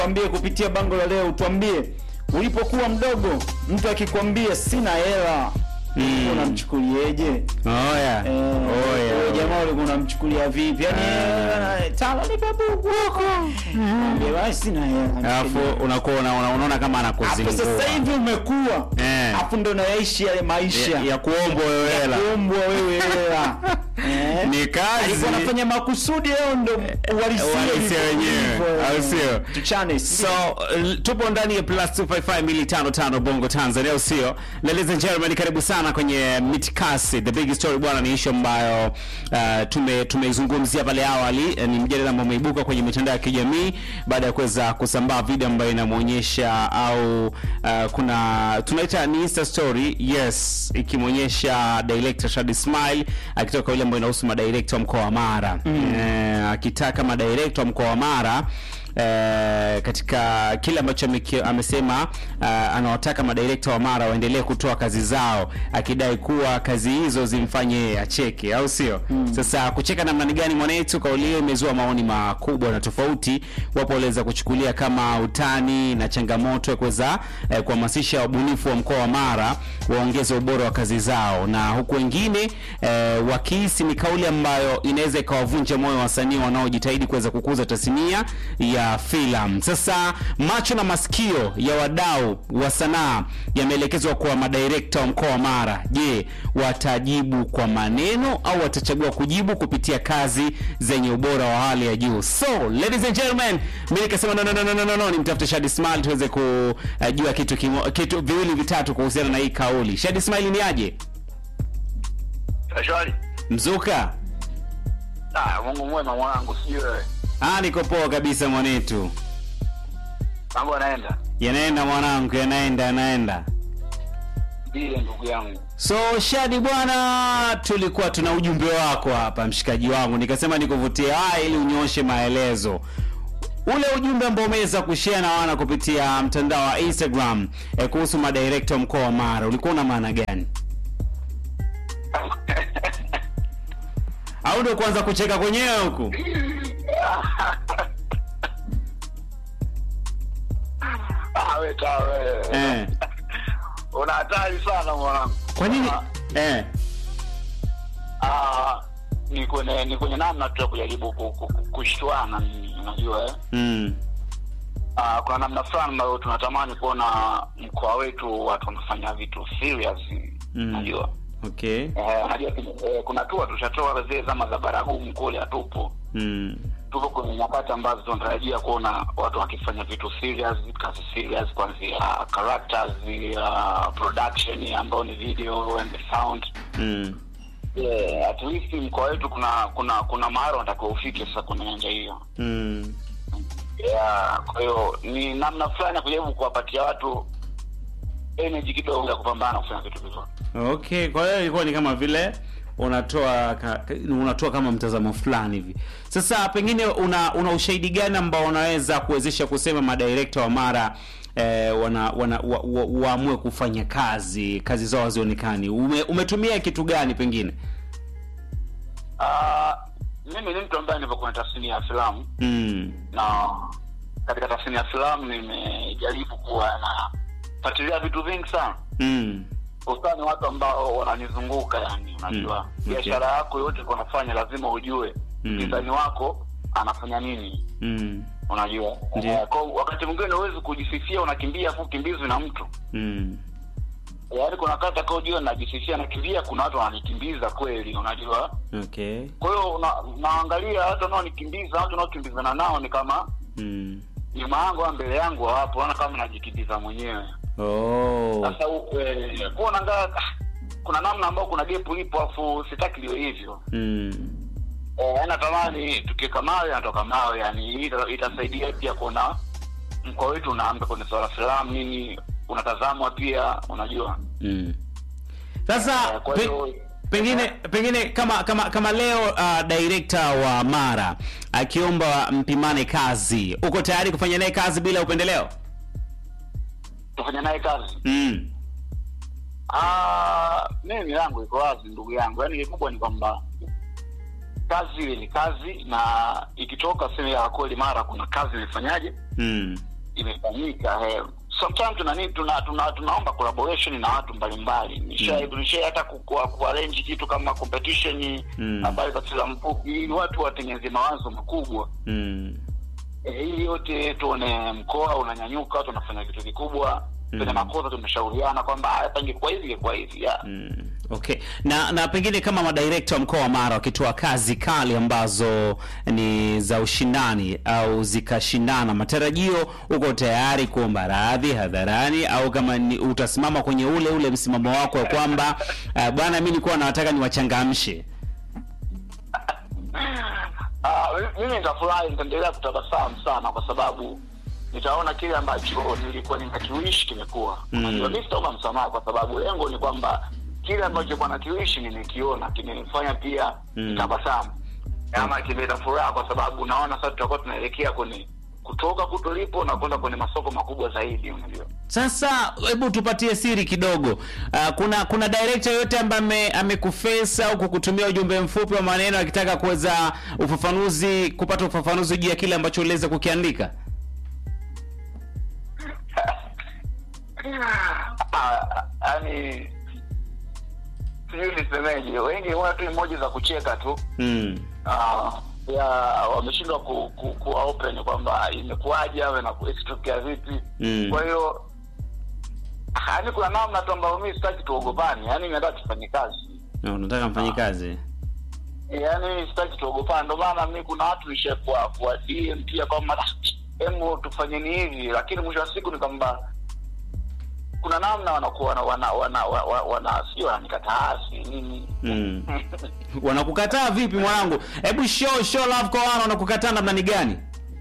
tuambie kupitia bango la leo, tuambie ulipokuwa mdogo, mtu akikwambia sina hela Mm. unamchukulieje? Oya. Eh, Oya. wewe jamaa ulikuwa unamchukulia vipi? Yaani eh, tala ni babu wako. Mwambie basi sina hela. Alafu unakuwa una- una- unaona kama Hapo anakuzingua. sasa hivi umekuwa. Eh. Hapo ndo unayaishi yale maisha. ya, ya kuombwa wewe hela. Kuombwa wewe hela. Eh. Ni kazi. Alikuwa anafanya makusudi leo ndo uhalisia Uhalisia wenyewe, au sio? Tuchane. So uh, tupo ndani ya plus 255 Bongo Tanzania, au sio? Ladies and gentlemen, karibu sana kwenye Mitikasi. The big story bwana, ni issue ambayo uh, tume tumeizungumzia pale awali. Eh, Ni mjadala ambao umeibuka kwenye mitandao ya kijamii baada ya kuweza kusambaa video ambayo inamuonyesha au uh, kuna tunaita ni Insta story, yes, ikimwonyesha director Shadi Smile akitoka ile ambayo inahusu madirector wa mkoa wa Mara eh, akitaka madirector wa mkoa wa Mara eh, katika kile ambacho ameki- amesema uh, anawataka madirekta wa Mara waendelee kutoa kazi zao, akidai kuwa kazi hizo zimfanye yeye acheke, au sio? Sasa kucheka namna ni gani mwanetu? Kauli hiyo imezua maoni makubwa na tofauti. Wapo waliweza kuchukulia kama utani na changamoto ya kuweza eh, kuhamasisha wabunifu wa mkoa wa Mara waongeze ubora wa kazi zao, na huku wengine eh, wakihisi ni kauli ambayo inaweza ikawavunja moyo wasanii wanaojitahidi kuweza kukuza tasnia ya filamu. Sasa macho na masikio ya wadau wa sanaa yameelekezwa kwa madirekta wa mkoa wa Mara. Je, watajibu kwa maneno au watachagua kujibu kupitia kazi zenye ubora wa hali ya juu? So ladies and gentlemen, mimi nikasema no, no, no, no, no, no, no. nimtafute Shadi Smile tuweze kujua kitu kimo, kitu viwili vitatu kuhusiana na hii kauli. Shadi Smile ni aje? Shwari. Mzuka? Ah, Mungu mwema mwanangu, sijui wewe. Ah, niko poa kabisa mwanetu. Mambo yanaenda. Yanaenda mwanangu, yanaenda, yanaenda. Ndiye ndugu yangu. So Shadi bwana, tulikuwa tuna ujumbe wako hapa mshikaji wangu, nikasema nikuvutie haya ili unyoshe maelezo. Ule ujumbe ambao umeweza kushare na wana kupitia mtandao wa Instagram eh, kuhusu madirekta wa mkoa wa Mara ulikuwa una maana gani? Au ndio kuanza kucheka kwenyewe huku? Ah, wewe ta wewe. Eh. Una hatari sana mwanangu. Kwa nini? Ah, Eh. Ah, ni kwenye ni kwenye namna tu ya kujaribu ku- ku- ku- kushtuana ni- unajua eh. Mm. Ah, kuna namna fulani ambayo tunatamani kuona mkoa wetu watu wanafanya vitu serious. Mm. Unajua? Okay. Eh, unajua eh, kuna tu tushatoa zile zama za baragumu kule hatupo. Mm. tuko kwenye nyakati ambazo tunatarajia kuona watu wakifanya vitu serious, kazi serious, kuanzia characters, uh, production ambayo ni video and the sound. Mm. Yeah, at least mkoa wetu kuna kuna kuna mahali wanatakiwa ufike sasa kwenye nyanja hiyo. Mm. Yeah, kwa hiyo ni namna fulani ya kujaribu kuwapatia watu energy kidogo ya kupambana kufanya vitu vizuri. Okay, kwa hiyo ilikuwa ni kama vile unatoa ka, ka- unatoa kama mtazamo fulani hivi. Sasa pengine una una ushahidi gani ambao unaweza kuwezesha kusema madirekta wa Mara eh, wana, wana wa, wa, waamue kufanya kazi kazi zao hazionekani? Ume, umetumia kitu gani pengine? Ah, mimi ni mtu ambaye nipo kwenye tasnia ya filamu Mm. na katika tasnia ya filamu nimejaribu kuwa na fuatilia vitu vingi sana Mm. hususani watu ambao wananizunguka yani unajua Mm, okay. biashara yako yote kwa unafanya lazima ujue Mm. mpinzani wako anafanya nini Mm. unajua Ndiyo. Eh, kwa wakati mwingine huwezi kujisifia unakimbia afu kimbizwi na mtu Mm. yaani kuna wakati akaojua najisifia nakimbia kuna watu wananikimbiza kweli unajua Okay. kwa hiyo una, naangalia watu wanaonikimbiza watu wanaokimbizana nao ni kama Mm. nyuma yangu au mbele yangu hawapo naona kama najikimbiza mwenyewe Oh. sasa eh, kuwa naangaa kuna namna ambayo kuna gepu lipo afu sitaki liwe hivyo Mm. eh, natamani tukiweka mawe natoka mawe yani ita- itasaidia pia kuona mkoa wetu unaamba kwenye swala filamu nini unatazamwa pia unajua Mm. Sasa Eh, kwa pe, hiyo- pengine pengine kama kama kama leo uh, director wa Mara akiomba mpimane kazi, uko tayari kufanya naye kazi bila upendeleo? tufanya naye kazi Mm. Ah, mimi milango iko wazi ndugu yangu yaani kikubwa ni kwamba kazi ile ni kazi na ikitoka sehemu ya kweli mara kuna kazi imefanyaje Mm. imefanyika eh. sometimes tuna nini tuna, tuna tunaomba collaboration na watu mbalimbali nisha Mm. nisha hata ku- ku- kuarrange kitu kama competition Mm. habari za filamu fupi ili watu watengeneze mawazo makubwa Mm. eh, ili yote tuone mkoa unanyanyuka tunafanya kitu kikubwa Mm. tuna makosa tumeshauriana kwamba hapa ingekuwa hivi ingekuwa hivi yeah. Mm. Okay. Na na pengine kama madirekta wa mkoa wa Mara wakitoa kazi kali ambazo ni za ushindani au zikashindana, matarajio uko tayari kuomba radhi hadharani au kama ni, utasimama kwenye ule ule msimamo wako wa kwamba uh, bwana, mimi nilikuwa nataka niwachangamshe. Ah, mi- mimi nitafurahi nitaendelea kutabasamu sana kwa sababu nitaona kile ambacho nilikuwa ninakiwishi kimekuwa Mm. unajua mi sitaomba msamaha kwa sababu lengo ni kwamba kile ambacho kwa nakiwishi nimekiona kimenifanya pia Mm. nitabasamu ama kimeleta furaha kwa sababu naona sasa tutakuwa tunaelekea kwenye kutoka kutulipo na kwenda kwenye masoko makubwa zaidi unajua Sasa hebu tupatie siri kidogo. Uh, kuna kuna director yote ambaye ame- amekuface au kukutumia ujumbe mfupi wa maneno akitaka kuweza ufafanuzi kupata ufafanuzi juu ya kile ambacho uliweza kukiandika? Ah, yaani sijui nisemeje wengi wana tu emoji za kucheka tu Mm. Ah, ya wameshindwa ku, ku, kuwa open kwamba imekuwaje awe na kuextokea vipi Mm. kwa hiyo yaani kuna namna tu ambayo mi sitaki tuogopani yaani nataka tufanye kazi Na unataka mfanye kazi? yaani sitaki tuogopani ndio maana mi kuna watu nisha kwa kwa DM pia kwamba "Ah, hemu tufanyeni hivi lakini mwisho wa siku ni kwamba kuna namna wanakuwa wana wana wana, wana, wana sio wananikataa si nini Mm. Wanakukataa vipi mwanangu? Hebu show show love kwa wana wanakukataa namna ni gani?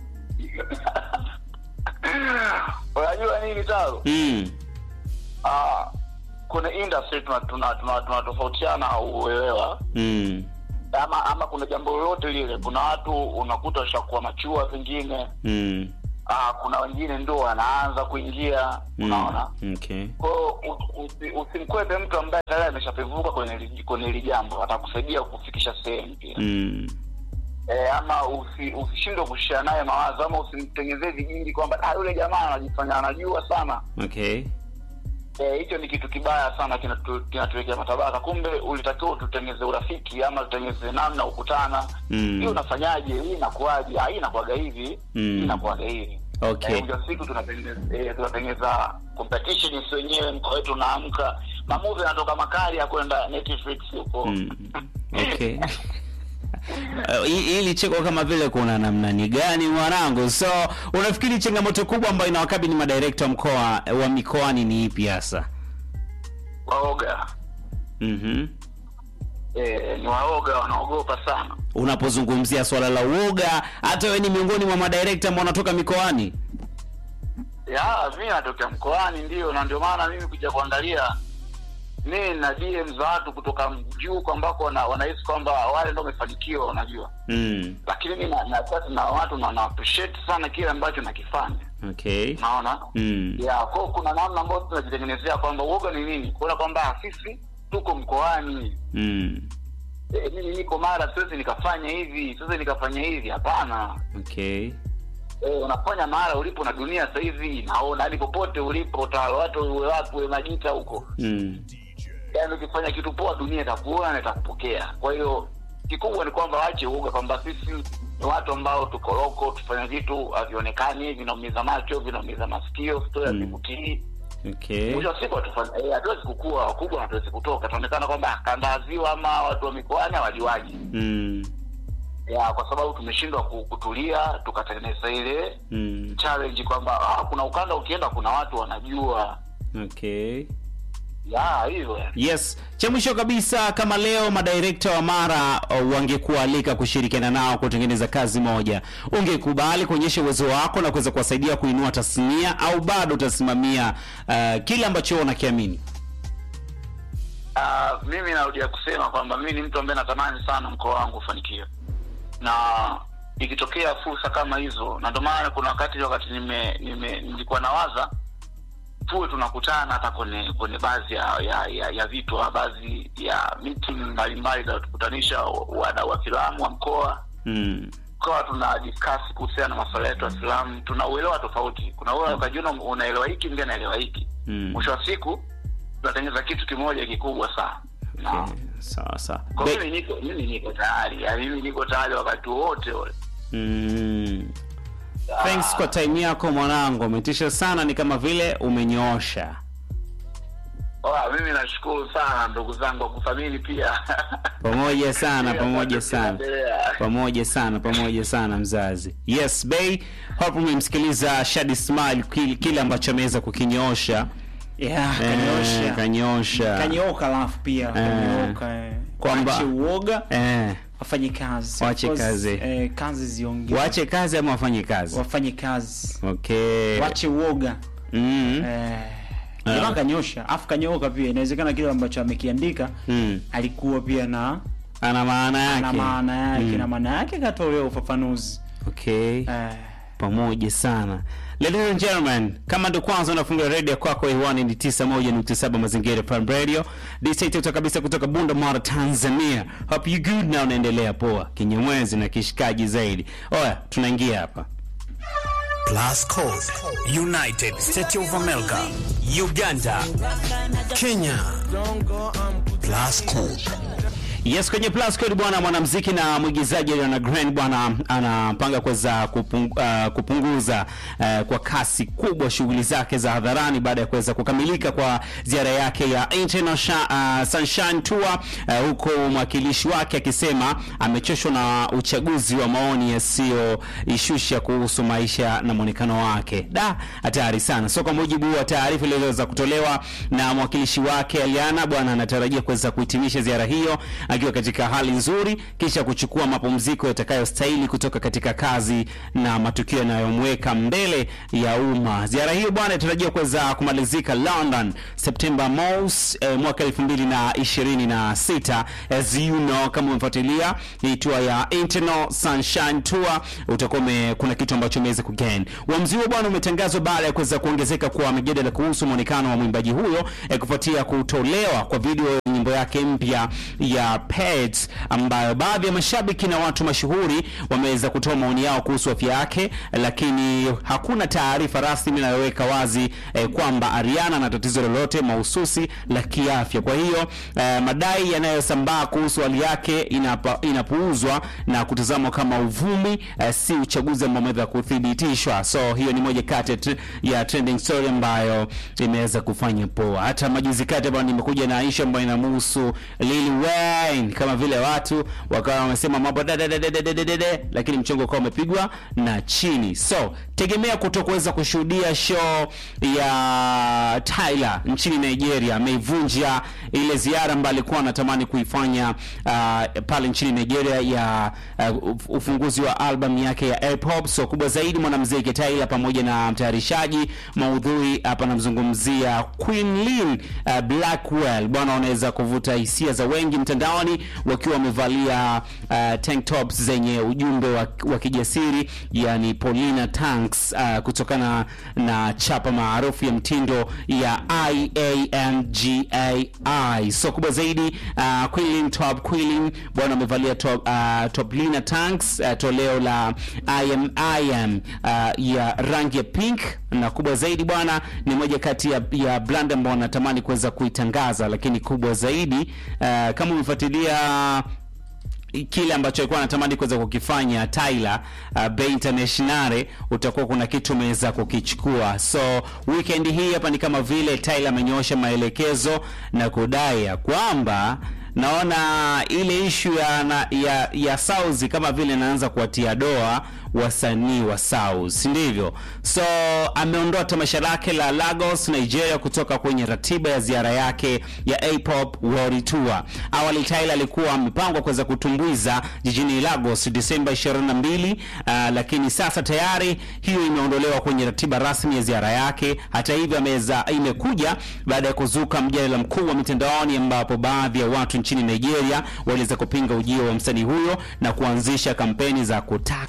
unajua nini taro Mm. Ah, kuna industry tunatofautiana tuna, tuna, tuna tunatofautiana uelewa Mm. ama ama kuna jambo lolote lile kuna watu unakuta washakuwa machua pengine Mm. ah, kuna wengine ndo wanaanza kuingia unaona Mm. Okay. kwao u- usi- usimkwepe mtu ambaye tayari ameshapevuka kwenye hili- kwenye hili jambo atakusaidia kufikisha sehemu pia Mm. e, ama usi- usishindwe kushia naye mawazo ama usimtengezee vijingi kwamba "Ah, yule jamaa anajifanya anajua sana Okay. Eh, hicho ni kitu kibaya sana kinatu- kinatuwekea matabaka kumbe ulitakiwa tutengeze urafiki ama tutengeze namna ukutana Mm. hii unafanyaje hii inakuwaje Ah, hii inakuwaga hivi Mm. hii inakuwaga hivi Okay. Eh, mwisho wa siku tunatengeza eh, tunatengeza competition si wenyewe mkoa wetu unaamka mamuvi yanatoka makali ya kwenda Netflix huko Mm. Okay. Uh, hi- hili cheko kama vile kuna namna ni gani mwanangu? So unafikiri changamoto kubwa ambayo inawakabili madirekta wa mkoa wa mikoani ni ipi hasa? waoga Mhm. eh, ni waoga wanaogopa sana Unapozungumzia swala la uoga, hata wewe ni miongoni mwa madirekta ambao wanatoka mikoani. ya mi natokea mkoani ndio na ndio maana mimi kuja kuangalia mi na DM za watu kutoka juu kwa ambako wana, wanahisi kwamba wale ndo wamefanikiwa unajua Mm. lakini mi na, na, sasa na watu na, na appreciate sana kile ambacho nakifanya Okay. naona Mm. ya kwao kuna namna ambayo tunajitengenezea kwamba uoga ni nini kuona kwamba sisi tuko mkoani Mm. e, mimi niko mara siwezi nikafanya hivi siwezi nikafanya hivi hapana Okay. e, unafanya mahala ulipo na dunia sasa hivi naona hadi popote ulipo ta watu uwe wapi uwe majita huko Mm. yaani ukifanya kitu poa dunia itakuona na itakupokea kwa hiyo kikubwa ni kwamba waache uoga kwamba sisi ni watu ambao tuko loko tufanya vitu havionekani vinaumiza macho vinaumiza masikio stori Mm. hazivutii Okay. mwisho wa siku hatufanya- eh, hatuwezi kukua wakubwa hatuwezi kutoka tunaonekana kwamba kandaziwa ama watu wa mikoani hawajuaji Mm. ya kwa sababu tumeshindwa ku- kutulia tukatengeneza ile Mm. challenge kwamba ah, kuna ukanda ukienda kuna watu wanajua Okay. ya hivyo Yes, cha mwisho kabisa, kama leo madirekta wa Mara uh, wangekualika kushirikiana nao kutengeneza kazi moja, ungekubali kuonyesha uwezo wako na kuweza kuwasaidia kuinua tasnia, au bado utasimamia uh, kile ambacho wewe unakiamini? Uh, mimi narudia kusema kwamba mimi ni mtu ambaye natamani sana mkoa wangu ufanikiwe, na ikitokea fursa kama hizo, na ndio maana kuna wakati wakati nime, nime nilikuwa nawaza tuwe tunakutana hata kwenye kwenye baadhi ya, ya, ya, ya vitu au baadhi ya meeting mbalimbali za tukutanisha wadau wa filamu wa mkoa Mm. tukawa tuna discuss kuhusiana na masuala yetu ya filamu tuna uelewa tofauti kuna ule ukajiona unaelewa hiki mwingine anaelewa hiki Mm. mwisho wa siku tunatengeneza kitu kimoja kikubwa sana na Okay, sawa sawa kwa Be- mimi niko mimi niko tayari yani mimi niko tayari wakati wote ule Mm. Thanks kwa time yako mwanangu, umetisha sana, ni kama vile umenyoosha. Oa, mimi nashukuru sana ndugu zangu wa kuthamini pia Pamoja sana, Kile pamoja ambacho sana. kinaendelea. Pamoja sana, pamoja sana mzazi. Yes, Bay, hope umemsikiliza Shadi Smile kile, kile ambacho ameweza kukinyoosha. yeah, Eh, kanyosha Kanyosha. kanyoka alafu pia kanyoka eh. Kwamba- Waache uoga Eh, wafanye kazi Waache Of course, kazi. eh, kazi ziongee waache kazi ama wafanye kazi. wafanye kazi Okay. wache uoga Mm. eh, Ah. jamaa kanyosha afu kanyoka pia inawezekana kile ambacho amekiandika Mm. alikuwa pia na Ana maana yake. na maana yake Mm. na maana yake katolea ufafanuzi Okay. eh, pamoja sana ladies and gentlemen kama ndo kwanza unafunga redio kwako hewani ni 91.7 mazingira prime radio dct kabisa kutoka bunda mara tanzania hope you good na unaendelea poa kinyamwezi na kishikaji zaidi oya tunaingia hapa Plus Code, United States of America, Uganda, Kenya. Plus Code. Yes, kwenye Plus Code bwana, mwanamuziki na mwigizaji Ariana Grande bwana anapanga kuweza kupung, uh, kupunguza uh, kwa kasi kubwa shughuli zake za hadharani baada ya kuweza kukamilika kwa ziara yake ya International uh, Sunshine Tour uh, huko mwakilishi wake akisema amechoshwa na uchaguzi wa maoni yasiyoishusha kuhusu maisha na mwonekano wake. Da, hatari sana. So kwa mujibu wa taarifa iliyoweza kutolewa na mwakilishi wake Aliana, bwana anatarajia kuweza kuhitimisha ziara hiyo akiwa katika hali nzuri, kisha kuchukua mapumziko yatakayostahili kutoka katika kazi na matukio yanayomweka mbele ya umma. Ziara hiyo bwana inatarajiwa kuweza kumalizika London Septemba mos eh, mwaka 2026 as you know, kama umefuatilia hii tour ya Internal Sunshine Tour utakuwa ume- kuna kitu ambacho umeweza kugain. Uamuzi huo bwana umetangazwa baada ya kuweza kuongezeka kwa mijadala kuhusu muonekano wa mwimbaji huyo eh, kufuatia kutolewa kwa video ya nyimbo yake mpya ya Pets ambayo baadhi ya mashabiki na watu mashuhuri wameweza kutoa maoni yao kuhusu afya yake, lakini hakuna taarifa rasmi inayoweka wazi eh, kwamba Ariana ana tatizo lolote mahususi la kiafya. Kwa hiyo eh, madai yanayosambaa kuhusu hali yake inapa, inapuuzwa na kutazamwa kama uvumi eh, si uchaguzi ambao umeweza kuthibitishwa. So hiyo ni moja kati ya tr- ya trending story ambayo imeweza kufanya poa. Hata majuzi kati ambayo nimekuja na ishu ambayo inamhusu Lil Wayne, kama vile watu wakawa wamesema mambo da da da da da da da da da, lakini mchongo ukawa umepigwa na chini. So tegemea kutokuweza kushuhudia show ya Tyler nchini Nigeria. Ameivunja ile ziara ambayo alikuwa anatamani kuifanya uh, pale nchini Nigeria ya uh, uf- ufunguzi wa album yake ya Hip Hop. So kubwa zaidi mwanamuziki Tyler pamoja na mtayarishaji maudhui hapa namzungumzia Queen Lynn uh, Blackwell. Bwana, wanaweza kuvuta hisia za wengi mtandaoni wakiwa wamevalia uh, tank tops zenye ujumbe wa, wa kijasiri yani Paulina Tanks uh, kutokana na chapa maarufu ya mtindo ya IAMGAI. So kubwa zaidi uh, Queen Top Queen bwana amevalia top, uh, top Lina Tanks uh, toleo la IM, IM uh, ya rangi ya pink na kubwa zaidi bwana ni moja kati ya, ya brand ambao natamani kuweza kuitangaza, lakini kubwa zaidi uh, kama umefuatilia kile ambacho alikuwa anatamani kuweza kukifanya Tyler uh, Bay International, utakuwa kuna kitu umeweza kukichukua. So weekend hii hapa ni kama vile Tyler amenyoosha maelekezo na kudai ya kwamba naona ile ishu ya, na, ya, ya South kama vile inaanza kuwatia doa wasanii wa South, si ndivyo? So ameondoa tamasha lake la Lagos Nigeria kutoka kwenye ratiba ya ziara yake ya A-Pop World Tour. Awali Tyler alikuwa amepangwa kuweza kutumbuiza jijini Lagos Disemba 22, uh, lakini sasa tayari hiyo imeondolewa kwenye ratiba rasmi ya ziara yake. Hata hivyo, ameza imekuja baada ya kuzuka mjadala mkuu wa mitandaoni ambapo baadhi ya watu nchini Nigeria waliweza kupinga ujio wa msanii huyo na kuanzisha kampeni za kutaka tamasha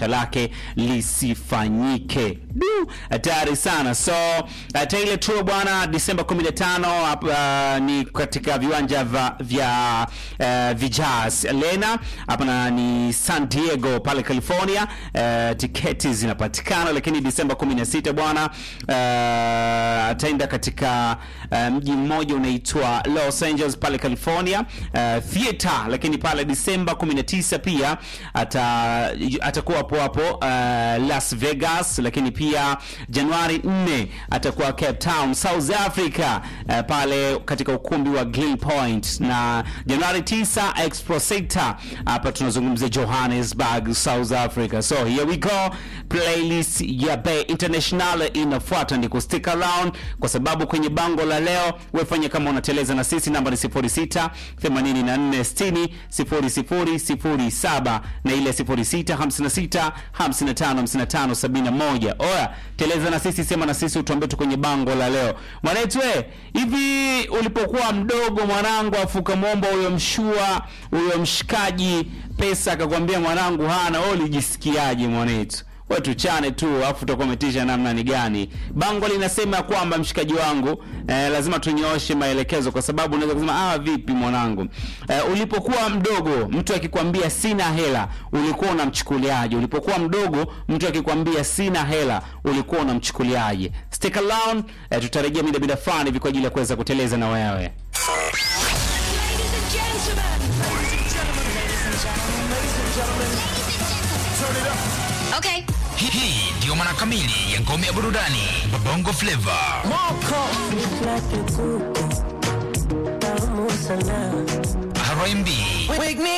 tamasha lake lisifanyike. Du, hatari sana. So uh, Taylor Tour bwana, Disemba 15 hapa uh, ni katika viwanja vya, vya uh, Vijas Arena hapa na ni San Diego pale California. Uh, tiketi zinapatikana, lakini Disemba 16 bwana uh, ataenda katika uh, mji mmoja unaitwa Los Angeles pale California uh, theater, lakini pale Disemba 19 pia ata atakuwa hapo hapo uh, Las Vegas, lakini pia Januari 4 atakuwa Cape Town South Africa uh, pale katika ukumbi wa Glen Point, na Januari 9 Expo Center hapa tunazungumzia Johannesburg South Africa. So here we go, playlist ya Bay International inafuata, ni ku stick around kwa sababu kwenye bango la leo wefanye kama unateleza na sisi, namba ni 06 84 60 00 07 na ile 06 56 55 55 71. Oya, teleza na sisi, sema na sisi, utuambie tu kwenye bango la leo mwanetwe, hivi ulipokuwa mdogo mwanangu, afu ukamwomba huyo mshua huyo mshikaji pesa akakwambia mwanangu hana, wewe ulijisikiaje mwanetu? Wewe tuchane tu afu utakometisha namna ni gani? Bango linasema kwamba mshikaji wangu eh, lazima tunyooshe maelekezo kwa sababu unaweza kusema ah, vipi mwanangu eh, ulipokuwa mdogo mtu akikwambia sina hela ulikuwa unamchukuliaje? Ulipokuwa mdogo mtu akikwambia sina hela ulikuwa unamchukuliaje? Stick around eh, tutarejea mida mida fulani hivi kwa ajili ya kuweza kuteleza na wewe. Ladies and gentlemen. Ladies and gentlemen. Ladies and gentlemen. Ladies and gentlemen. Turn it up. Okay. Hii hii ndiyo maana kamili ya ngome ya burudani Bongo Flava. Like a kuku. Tamu sana. R&B,